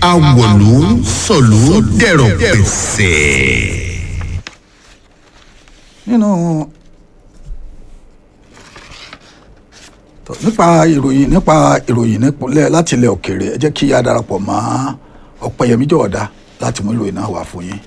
awọ̀lú sọ̀lú dẹ̀rọ̀ pẹ̀sẹ̀. nínú tó, nípa ìròyìn nípa ìròyìn nípínlẹ̀ láti ilẹ̀ òkèèrè ẹ jẹ́ kí a darapọ̀ mọ́ ọ̀pẹ̀yẹmí jọ̀ọ́dá láti mú ìròyìn náà wá fún yín.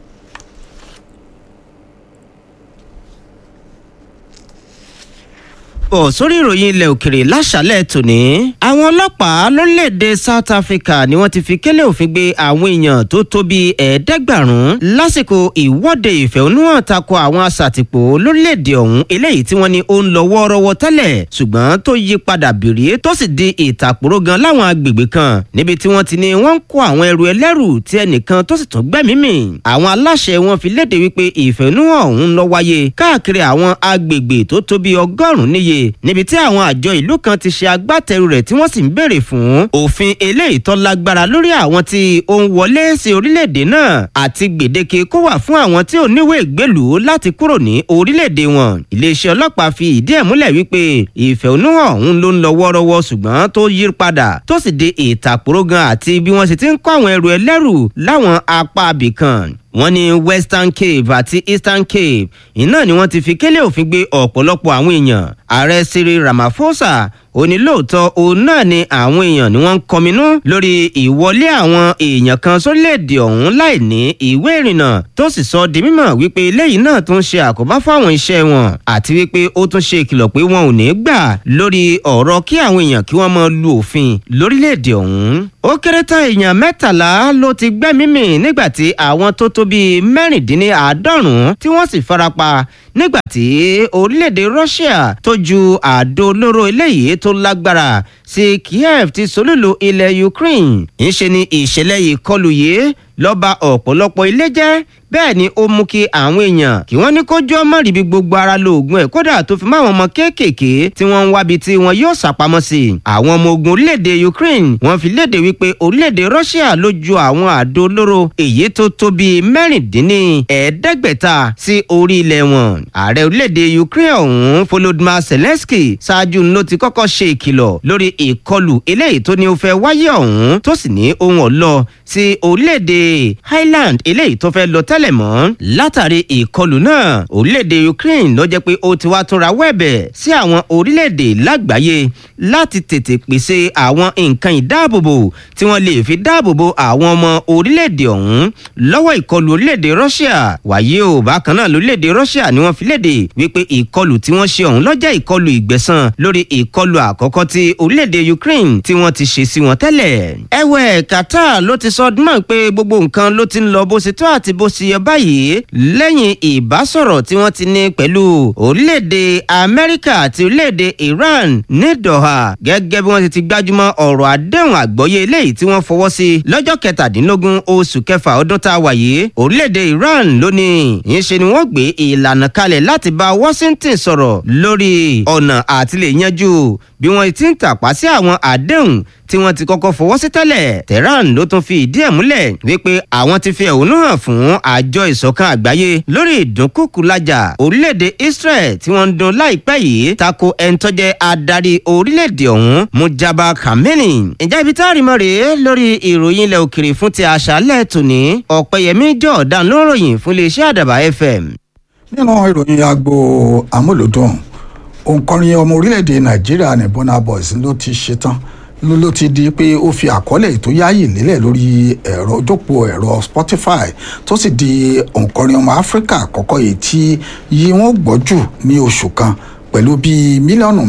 bọ̀ sórí ìròyìn ilẹ̀ òkèrè láṣálẹ̀ tòní. àwọn ọlọ́pàá lórílẹ̀‐èdè South Africa ni wọ́n ti fi kélé òfin gbé àwọn èèyàn tó tó bíi ẹ̀ẹ́dẹ́gbàrún lásìkò ìwọ́de ìfẹ̀hónúhàn tako àwọn aṣàtìpó lórílẹ̀‐èdè ọ̀hún eléyìí tí wọ́n ní ó ń lọ wọ́ọ́rọ́wọ́ tẹ́lẹ̀ ṣùgbọ́n tó yí padà bìrì tó sì di ìtàkùrọ̀ gan láwọn agbègbè kan níbi tí wọ́n ti ní wọ́n ń kó àwọn ẹrù ẹlẹ́rù tí ẹnìkan tó sì tún gbẹ́mìí mì àwọn aláṣẹ wọn fi léde wípé ìfẹ̀hónúhàn ọ̀hún lọ wáyé káàkiri àwọn agbègbè tó tó bíi ọgọ́rùn-ún níye níbi tí àwọn àjọ ìlú kan ti ṣe agbátẹrù rẹ̀ tí wọ́n sì ń béèrè fún òfin eléyìí tó lágbára lórí àwọn tí ó ń wọlé sí orílẹ̀-èdè náà àti gbèdéke kó wà fún àwọn tí ò níwèé ìgbélùú láti kúrò ní orílẹ̀-èdè wọn. iléeṣẹ́ ọlọ́pàá fi ìdí ẹ̀ múlẹ̀ wípé ìfẹ̀hónúhàn ọ̀hún ló ń lọ wọ́ọ́rọ́wọ́ ṣùgbọ́n tó yí padà tó sì di ìtàkùrọ̀gàn àti bí wọ́n sì ti ń kó àwọn ẹrù ẹlẹ́rù láwọn apá abìkan wọ́n ní western cape àti eastern cape iná ni wọ́n ti fi kélé òfin gbé ọ̀pọ̀lọpọ̀ àwọn èèyàn ààrẹ cyril ramaphosa onílòótọ́ òun náà ni àwọn èèyàn ni wọ́n ń kọminú lórí ìwọlé àwọn èèyàn kan sórílẹ̀-èdè ọ̀hún láì ní ìwé ìrìnnà tó sì sọ di mímọ̀ wípé eléyìí náà tún ṣe àkóbá fáwọn iṣẹ́ wọn àti wípé ó tún ṣe ìkìlọ̀ pé wọn ò ní gbà lórí ọ̀rọ̀ kí àwọn èèyàn kí wọ́n máa lu òfin lórílẹ̀-èdè ọ̀hún ó kéré tán èèyàn mẹ́tàlá ló ti gbẹ́mìí mì nígbà tí àwọn tó tó bíi mẹ́rìndínláàádọ́rùn-ún tí wọ́n sì farapa nígbà tí orílẹ̀-èdè Russia tó ju àdó olóró eléyìí tó lágbára sí Kiev ti solúlu ilẹ̀ Ukraine ńṣe ni ìṣẹ̀lẹ̀ ìkọlù yìí ló bà ọ̀pọ̀lọpọ̀ ilé jẹ́ bẹ́ẹ̀ ni ó mú kí àwọn èèyàn kí wọ́n ní kójú ọmọ ríbi gbogbo ara lo oògùn ẹ̀ kódà tó fi máwọn ọmọ kéékèèké tí wọ́n ń wábi tí wọ́n yóò sàpamọ́ sí i. àwọn ọmọ ogun orílẹ̀-èdè Ukraine wọ́n fi léde wípé orílẹ̀-èdè Russia ló ju àwọn àdó olóró èyí tó tó bíi mẹ́rìndínní ẹ̀ẹ́dẹ́gbẹ̀ta sí orí ilẹ̀ wọn. ààrẹ orílẹ̀-èdè Ukraine ọ̀hún Volodymyr Zelensky ṣáájú ló ti kọ́kọ́ ṣe ìkìlọ̀ lórí ìkọlù eléyìí tó ní ó fẹ́ wáyé ọ̀hún tó sì ní ohun ọ̀lọ́ sí orílẹ̀-èdè Highland eléyìí tó fẹ́ lọ tẹ́lẹ̀ tẹ́lẹ̀ mọ́ látàrí ìkọlù náà orílẹ̀-èdè Ukraine ló jẹ́ pé ó ti wá túnra wẹ́ẹ̀bẹ̀ sí àwọn orílẹ̀-èdè lágbàáyé láti tètè pèsè àwọn nǹkan ìdáàbòbò tí wọ́n lè fi dáàbòbò àwọn ọmọ orílẹ̀-èdè ọ̀hún lọ́wọ́ ìkọlù orílẹ̀-èdè Russia wàyí o bákan náà lórílẹ̀-èdè Russia ni wọ́n fi léde wípé ìkọlù tí wọ́n ṣe ọ̀hún ló jẹ́ ìkọlù ìgbẹ̀san lórí ìkọlù àkọ́kọ́ tí orílẹ̀-èdè Ukraine tí wọ́n ti ṣe sí wọn tẹ́lẹ̀ ẹ̀wẹ̀ Qatar ló ti sọ ọdún mọ́ pé gbogbo nǹkan ló ti ń lọ bó ṣe tó àti bó ṣe yẹ báyìí lẹ́yìn ìbásọ̀rọ̀ tí wọ́n ti ní pẹ̀lú orílẹ̀-èdè Amẹ́ríkà àti orílẹ̀-èdè Iran ní Doha gẹ́gẹ́ bí wọ́n ti ti gbájúmọ́ ọ̀rọ̀ àdéhùn àgbọ́yé eléyìí tí wọ́n fọwọ́ sí lọ́jọ́ kẹtàdínlógún oṣù kẹfà ọdún tá a wà yìí orílẹ̀-èdè Iran ló ní ìṣe ni wọ́n gbé ìlànà kalẹ̀ láti bá Washington sọ̀rọ̀ lórí ọ̀nà àti lè yanjú bí wọ́n ti ń tàpá sí àwọn àdéhùn tí wọ́n ti kọ́kọ́ fọwọ́ sí tẹ́lẹ̀ Tehran ló tún fi ìdí ẹ̀ múlẹ̀ wípé àwọn ti fi ẹ̀hónú hàn fún àjọ ìṣọ̀kan àgbáyé lórí ìdúnkùkùlájà orílẹ̀-èdè Israel tí wọ́n ń dun láìpẹ́ yìí tako ẹni tó jẹ́ adarí orílẹ̀-èdè ọ̀hún Mujaba Khamenei. ìjà ibi tá a rí mọ́ rèé lórí ìròyìn ilẹ̀ òkèrè fún ti àṣálẹ̀ tòní ọ̀pẹ̀yẹmí jọ̀ọ́dán ló ròyìn fún iléeṣẹ́ àdàbà FM. nínú ìròyìn agbo amúlòdùn òǹkọrin ọmọ orílẹ̀-èdè nàìjíríà ní Burna Boy ló ti ṣetán ló ló ti di pé ó fi àkọọ́lẹ̀ tó yáàyè lélẹ̀ lórí ẹ̀rọ ojópò ẹ̀rọ Spotify tó sì di òǹkọrin ọmọ áfíríkà àkọ́kọ́ yìí tí yí wọ́n gbọ́ jù ní oṣù kan pẹ̀lú bíi mílíọ̀nù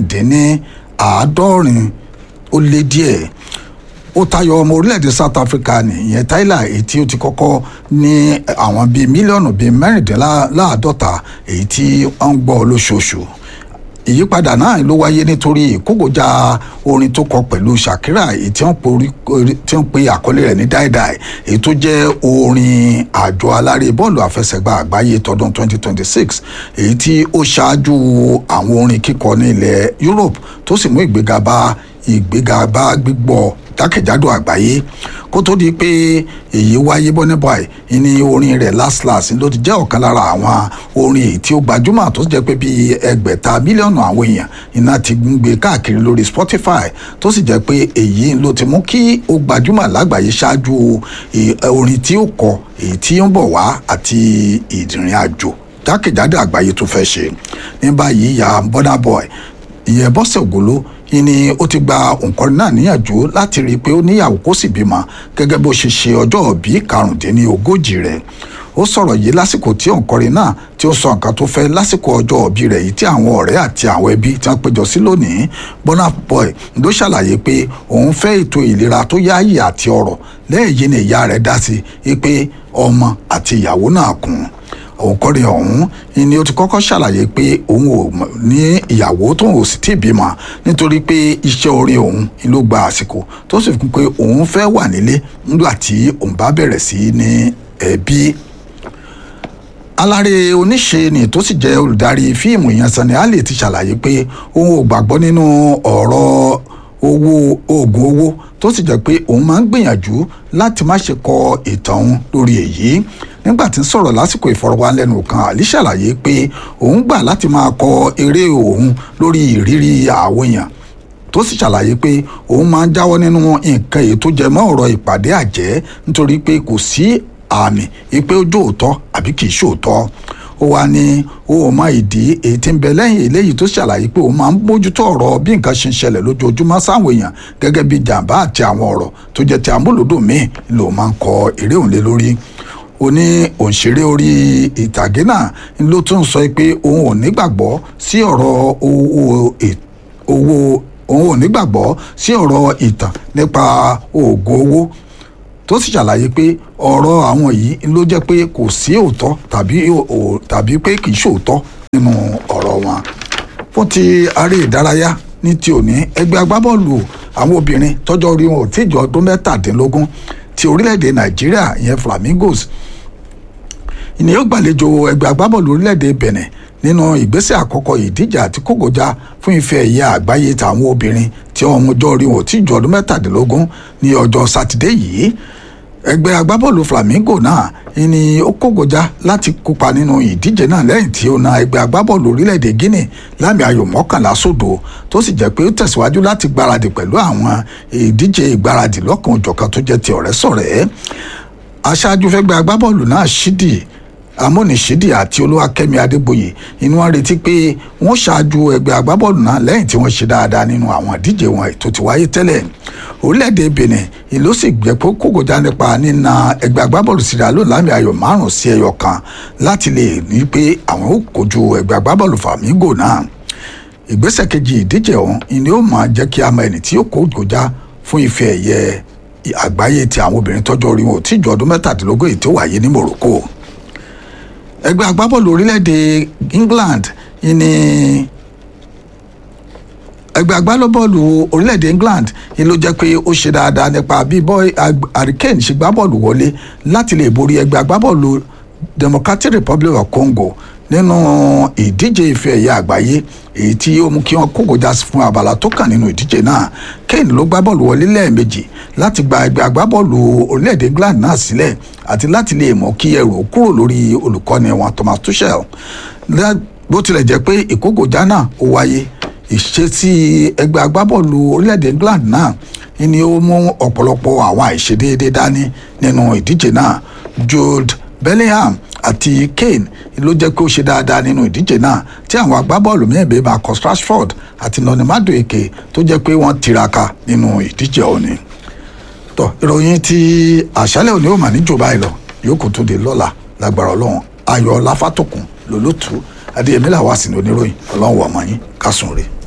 mẹ́rìndínláàádọ́rin ó lé díẹ̀ ó tayọ ọmọ orílẹ̀-èdè South Africa nìyẹn Tyler èyí tí ó ti kọ́kọ́ ní àwọn bíi mílíọ̀nù bíi mẹ́rìndínláàádọ́ta èyí tí wọ́n ń gbọ́ lóṣooṣù ìyípadà náà ló wáyé nítorí ìkógojá orin tó kọ pẹ̀lú Shakira èyí tí wọ́n pe àkọlé rẹ̀ ní dáìdáì èyí tó jẹ́ orin àjọ alárè bọ́ọ̀lù àfẹsẹ̀gbá àgbáyé tọdún 2026 èyí tí ó ṣáájú àwọn orin kíkọ ní ilẹ̀ Europe tó sì mú ìgbéga bá ìgbéga bá gbígbọ́ jákèjádò àgbáyé kó tó di pé èyí wáyé Burna Boy ní orin rẹ̀ last last ló ti jẹ́ ọ̀kan lára àwọn orin èyí tí ó gbajúmọ̀ tó sì jẹ́ pé bíi ẹgbẹ̀ta mílíọ̀nù àwọn èèyàn iná ti ń gbé káàkiri lórí Spotify tó sì jẹ́ pé èyí ló ti mú kí ó gbajúmọ̀ lágbàáyé ṣáájú orin tí ó kọ èyí tí ó ń bọ̀ wá àti ìrìn àjò jákèjádò àgbáyé tó fẹ́ ṣe ní báyìí ìyá Burna Boy ìyẹn Bọ́sẹ̀ Ògòló ni ó ti gba òǹkọrin náà níyànjú láti rí i pé ó níyàwó kó sì bímọ gẹ́gẹ́ bó ṣe ṣe ọjọ́ òbí karùndínlógójì rẹ̀ ó sọ̀rọ̀ yìí lásìkò tí òǹkọrin náà tí ó sọ nǹkan tó fẹ́ lásìkò ọjọ́ òbí rẹ̀ yìí tí àwọn ọ̀rẹ́ àti àwọn ẹbí tí wọ́n péjọ sí lónìí Burna Boy ló ṣàlàyé pé òun fẹ́ ètò ìlera tó yáàyè àti ọ̀rọ̀ lẹ́yìn ní ìyá rẹ̀ dá sí i pé ọmọ àti ìyàwó náà kùn òǹkọrin ọ̀hún ni ó ti kọ́kọ́ ṣàlàyé pé òun ò ní ìyàwó tóun ò sì tí ì bímọ nítorí pé iṣẹ́ orin òun ló gba àsìkò tó sì fún pé òun fẹ́ wà nílé nígbà tí òun bá bẹ̀rẹ̀ sí ní ẹbí. alárè oníṣe ni tó sì jẹ́ olùdarí fíìmù yẹn Sunny Ali ti ṣàlàyé pé òun ò gbàgbọ́ nínú ọ̀rọ̀ owó oògùn owó tó sì jẹ́ pé òun máa ń gbìyànjú láti má ṣe kọ ìtàn òun lórí èyí nígbà tí ń sọ̀rọ̀ lásìkò ìfọ̀rọ̀wánilẹ́nuwò kan àlí ṣàlàyé pé òun gbà láti máa kọ eré òun lórí ìrírí àwọn èèyàn tó sì ṣàlàyé pé òun máa ń jáwọ́ nínú nǹkan èyí tó jẹ mọ́ ọ̀rọ̀ ìpàdé àjẹ́ nítorí pé kò sí àmì pé ó jóòótọ́ àbí kì í ṣòótọ́ ó wá ní ó ò mọ ìdí èyí tí ń bẹ lẹ́yìn eléyìí tó ṣàlàyé pé òun máa ń bójútó ọ̀rọ̀ bí nǹkan ṣe ń ṣẹlẹ̀ lójoojúmọ́ sáwọn èèyàn gẹ́gẹ́ bí jàǹbá àti àwọn ọ̀rọ̀ tó jẹ́ ti amúlòdùn míì ló máa ń kọ eré òun lé lórí ó ní òǹṣeré orí ìtàgé náà ló tún sọ pé òun ò nígbàgbọ́ sí ọ̀rọ̀ owó owó òun ò nígbàgbọ́ sí ọ̀rọ̀ ìtàn nípa oògùn owó tó sì ṣàlàyé pé ọ̀rọ̀ àwọn yìí ló jẹ́ pé kò sí òótọ́ tàbí tàbí pé kì í ṣòótọ́ nínú ọ̀rọ̀ wọn. fún ti aré ìdárayá ní ti òní ẹgbẹ́ agbábọ́ọ̀lù àwọn obìnrin tọ́jọ́ orí wọn ò tí ì jọ ọdún mẹ́tàdínlógún ti orílẹ̀-èdè nàìjíríà ìyẹn flamingos ìní yóò gbàlejò ẹgbẹ́ agbábọ́ọ̀lù orílẹ̀-èdè benin nínú ìgbésẹ̀ àkọ́kọ́ ìdíje àti kógojá fún ife ẹ̀yẹ àgbáyé tàwọn obìnrin tí ọmọ ọjọ́ orí wọn ò tí ì ju ọdún mẹ́tàdínlógún ní ọjọ́ sátidé yìí ẹgbẹ́ agbábọ́ọ̀lù flamingo náà ni ó kógojá láti kópa nínú ìdíje náà lẹ́yìn tí ó na ẹgbẹ́ agbábọ́ọ̀lù orílẹ̀-èdè guinea lámì ayò mọ́kànlá sódò tó sì jẹ́ pé ó tẹ̀síwájú láti gbáradì pẹ̀lú àwọn ìdíje ìgbáradì lọ́kàn òjọ̀kan tó jẹ́ ti ọ̀rẹ́ sọ̀rẹ́ aṣáájú fẹ́gbẹ́ agbábọ́ọ̀lù náà ṣídì amónisídì àti olúwakẹ́mi adébóyè inú wọn retí pé wọ́n ṣáájú ẹgbẹ́ agbábọ́ọ̀lù náà lẹ́yìn tí wọ́n ṣe dáadáa nínú àwọn ìdíje wọn tó ti wáyé tẹ́lẹ̀ orílẹ̀-èdè benin ìlú sì gbẹ pé kókòjá nípa nínà ẹgbẹ́ agbábọ́ọ̀lù síra ló lámì ayò márùn-ún sí ẹyọ kan láti lè ní pé àwọn ó kojú ẹgbẹ́ agbábọ́ọ̀lù fàmígò náà ìgbésẹ̀ kejì ìdíje ọ̀hún ni ó máa jẹ́ kí a mọ ẹni tí ó kókòjá fún ife ẹ̀yẹ àgbáyé ti àwọn obìnrin tọ́jọ́ orí wọn ò tí ju ọdún mẹ́tàdínlógún èyí tó wáyé ní morocco ẹgbẹ́ agbábọ́ọ̀lù orílẹ̀-èdè england yìí ni ẹgbẹ́ agbábọ́ọ̀lù orílẹ̀-èdè england yìí ló jẹ́ pé ó ṣe dáadáa nípa bí hurricane ṣe gbá bọ́ọ̀lù wọlé láti lè borí ẹgbẹ́ agbábọ́ọ̀lù democratic republic of congo nínú ìdíje ife ẹ̀yẹ àgbáyé èyí tí ó mú kí wọ́n kókòjá fún abala tó kàn nínú ìdíje náà kane ló gbá bọ́ọ̀lù wọlé lẹ́ẹ̀mejì láti gba ẹgbẹ́ agbábọ́ọ̀lù orílẹ̀-èdè england náà sílẹ̀ àti láti lè mọ̀ kí ẹrù kúrò lórí olùkọ́ni wọn thomas tuchel bó tilẹ̀ jẹ́ pé ìkókòjá náà ó wáyé ìṣesí ẹgbẹ́ agbábọ́ọ̀lù orílẹ̀-èdè england náà ni ó mú ọ̀pọ̀lọpọ̀ àwọn àìṣedéédé dání nínú ìdíje náà jude bellingham àti kane ló jẹ́ pé ó ṣe dáadáa nínú ìdíje náà tí àwọn agbábọ́ọ̀lù mìíràn bíi marcus rashford àti noni madueke tó jẹ́ pé wọ́n tiraka nínú ìdíje òní. tọ́ ìròyìn ti àṣálẹ̀ òní ò mà ní jù báyìí lọ yòókù tó de lọ́la lágbára ọlọ́run ayọ̀ láfàtòkùn lólótú adéyẹmí làwọn àsìnì oníròyìn ọlọ́run wà mọ́ yín kásùn rèé.